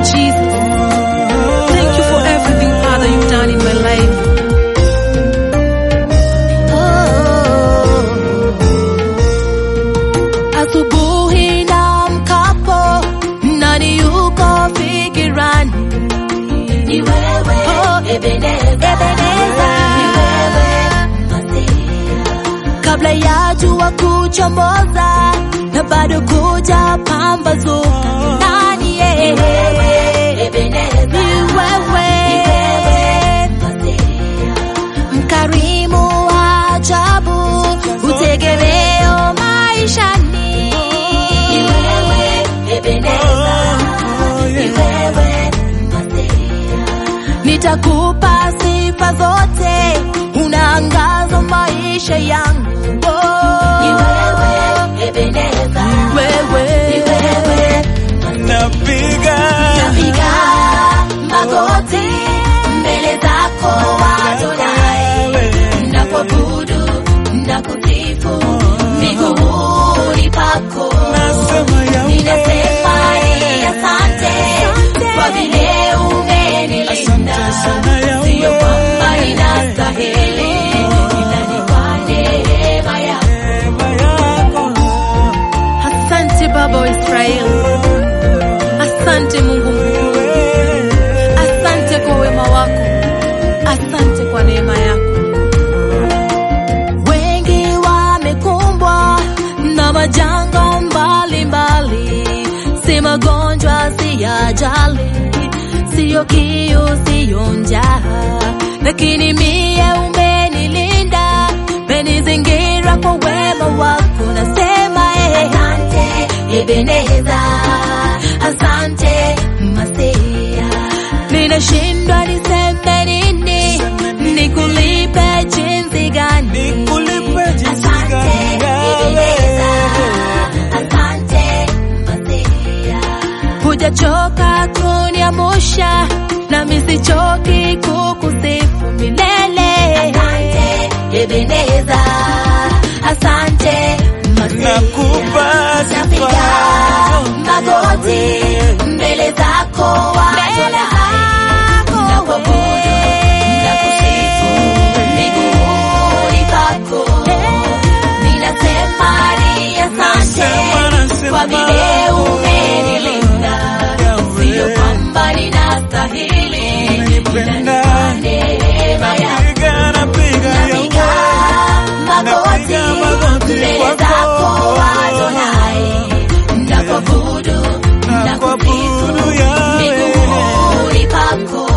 Jesus. Thank you for everything, Father, you've done in my life. Asubuhi na mkapo, nani yuko fikirani? Ni wewe Oh, Ebeneza, Ebeneza. Ni wewe Masia, kabla ya jua kuchomoza na bado kuja pambazuka. Nani yeye? Ni wewe Ebeneza, Ni wewe. Masia, mkarimu wa ajabu, utegemeo maishani. Ni wewe Ebeneza, Ni wewe Masia, Nitakupa sifa zote, unaangaza maisha yangu. Oh, Ni wewe Ebeneza, Ni wewe. Ni wewe napiga Napiga magoti mbele zako Adonai, nakuabudu nakusifu miguuni pako, nasema yawe ninasema ni asante kwa vile umenilinda, Asante sana Yahweh. sio kwamba ninastahili, ila ni kwa neema yako. neema yako Asante Baba wa Israeli, asante Mungu mkuu, wewe asante kwa wema wako, asante kwa neema yako. Wengi wamekumbwa na majanga mbalimbali, si magonjwa, si ajali, siyo kiu, siyo njaa, lakini mie umenilinda, umenizingira kwa wema wako, nasema eh. Asante Ebeneza, asante Masia. Ninashindwa niseme nini, nikulipe jinsi gani? nikulipe jinsi Asante gani Ebeneza, yawe asante Masia. Hujachoka kuniamusha, nami sichoki kukusifu milele. Asante Ebeneza, asante Masia. nakupa Napiga sifa magoti mbele zako Adonai, nakuabudu nakusifu miguuni pako, ninasema ni asante Nasema, nasema. kwa vile umenilinda, sio kwamba ninastahili, ila ni Umenipenda. kwa neema yako. napiga napiga Napiga magoti Napiga magoti mbele kwako. zako Adonai, nakuabudu nakusifu Nakuabudu Yahweh. miguuni pako,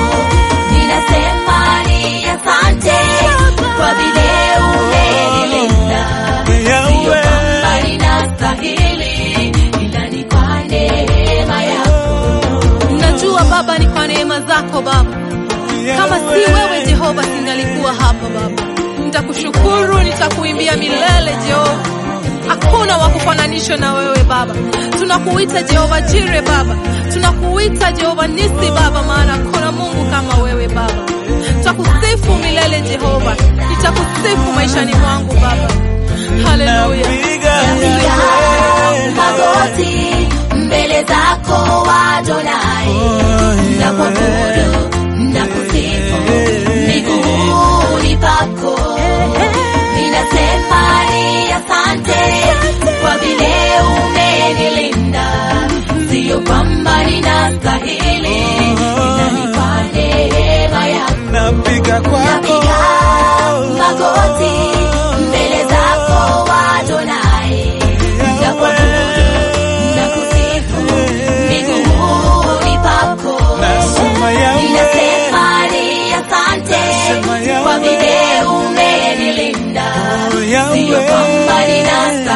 ninasema ni asante kwa vile umenilinda, sio Yahweh. kwamba ninastahili, ila ni kwa neema yako. Najua Baba ni kwa neema zako Baba. Kama si wewe Jehova, singalikuwa hapa Baba. Nitakushukuru, nitakuimbia milele Jehova. Hakuna wa kufananishwa na wewe Baba. Tunakuita Jehova Jire Baba, tunakuita Jehova Nisi Baba, maana hakuna Mungu kama wewe Baba. Tutakusifu milele Jehova, nitakusifu maishani mwangu Baba. Haleluya. napiga Napiga Yahweh. magoti mbele zako Adonai, nakuabudu nakusifu miguuni pako, ninasema ni asante kwa vile umenilinda, sio kwamba ninastahili, ila ni kwa neema yako. napiga kwako Napiga magoti mbele zako Adonai, nakuabudu nakusifu miguuni pako, nasema Yahweh. ninasema ni asante Nasema Yahweh. kwa vile umenilinda, Oh, Yahweh. sio kwamba ninastahili